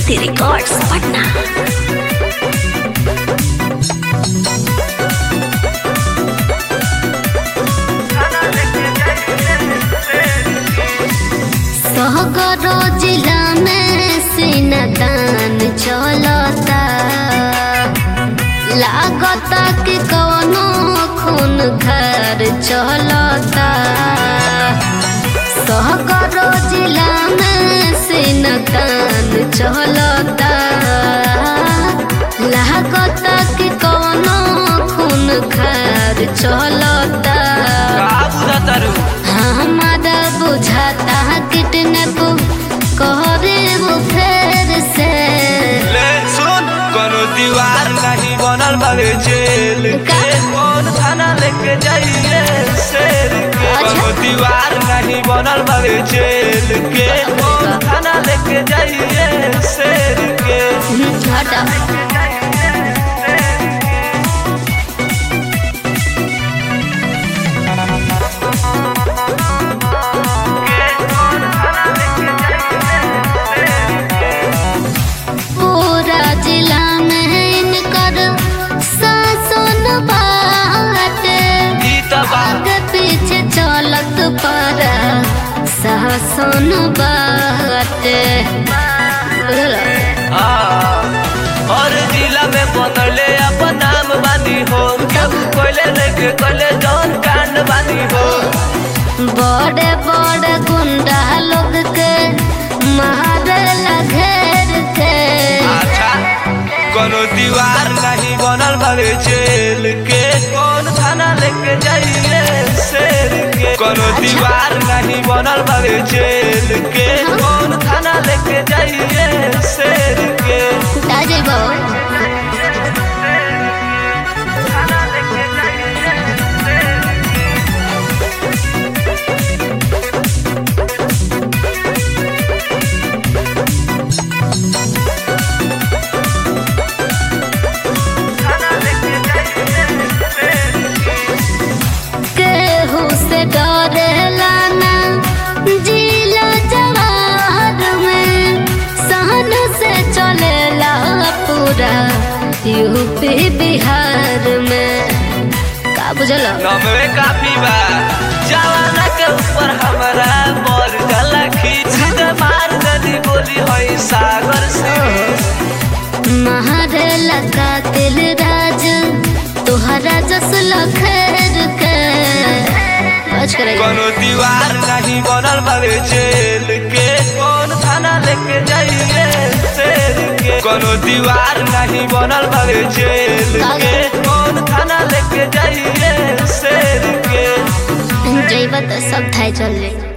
City Records, Patna. सहगरो जिला में सिनदान चलता लागता कि कवनो खून घर चलता सहगरो जिला में सिनदान चलता लागता कि कवनो खून घर चलता का बुझतारू हमारा बुझाता किडनैप करे वो फेर से ले सुन कोनो दीवार नहीं बनल बावे जेल का? के कौन थाना लेके जाइए शेर के अच्छा। कोनो दीवार नहीं बनल बावे जेल के कौन थाना लेके जाइए शेर के हटा पूरा जिला में इनकर शासन बाटे ई त बात आगे पीछे चलत पर शासन बाटे बुझला हाँ। और जिला में बनले अपन नाम बानी हो केहू कोइले लेके कोइले जौन कांड बानी हो बड़े बड़े गुंडा लोग के मारे घेर के अच्छा कोनो दीवार नहीं बनल बावे जेल के कौन थाना लेके जाइए शेर के कोनो दीवार नहीं बनल बावे जेल के कौन थाना लेके जाइए शेर के आ जाइबो थाना लेके जाइए केहू से डरेला ना जिला जवार में सहन से चलेला पूरा यूपी बिहार में का बुझला नमवे काफी बा जवाना के ऊपर हमारा मोर गला खींच दे मार नदी बोली होई सागर से महारेला कातिल राज तोहरा जस लखेर के बच करेगा कोनो दीवार नहीं बनल बावे जेल के कौन थाना लेके जाइए शेर के कोनो दीवार नहीं बनल बावे जेल के कौन थाना लेके जाइए शेर के जइबा तो सब थाई चल जाई